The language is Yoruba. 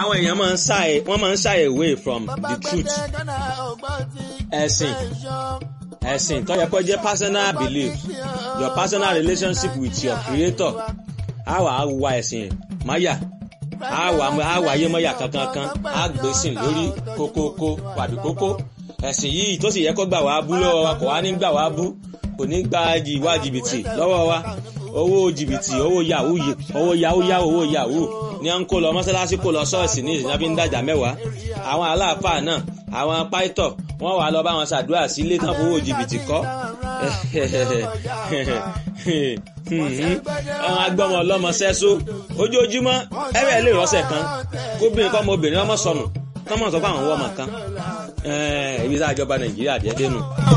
àwọn èèyàn máa ń shy wọ́n máa ń shy away from the truth ẹ̀sìn ẹ̀sìn tó yẹ kó jẹ́ personal belief your personal relationship with your creator á wà á wa ẹ̀sìn máyà á wà á wà ayé mọ́yà kankan kan á gbèsìn lórí kókókó wàbí kókó ẹ̀sìn yìí tó sì yẹ kó gbà wá bú lọ́wọ́ wa kò wá ní gbà wá bú kò ní gba ìwà jìbìtì lọ́wọ́ wa owó jìbìtì owó yahoo owó yahoo yahoo owó yahoo ni à ń kó lọ mọ́sálásí kó lọ ṣọ́ọ̀ṣì ní ìsìnkú ń dàjà mẹ́wàá àwọn aláàfáà náà àwọn pàìtọ̀ wọ́n wà lọ bá wọn ṣàdúrà sí ilé tán fowó jìbìtì kọ́ àwọn agbọ́mọ ọlọ́mọ sẹ́só ojoojúmọ́ ẹ̀rẹ́ lè rọ́ṣẹ̀ kan kóbìnrin kọ́ ọmọbìnrin ọmọ sọnù kọ́mọ̀ sọ fún àwọn ọmọ kan ibi tá a jọba nàìjíríà díẹ̀ dénú.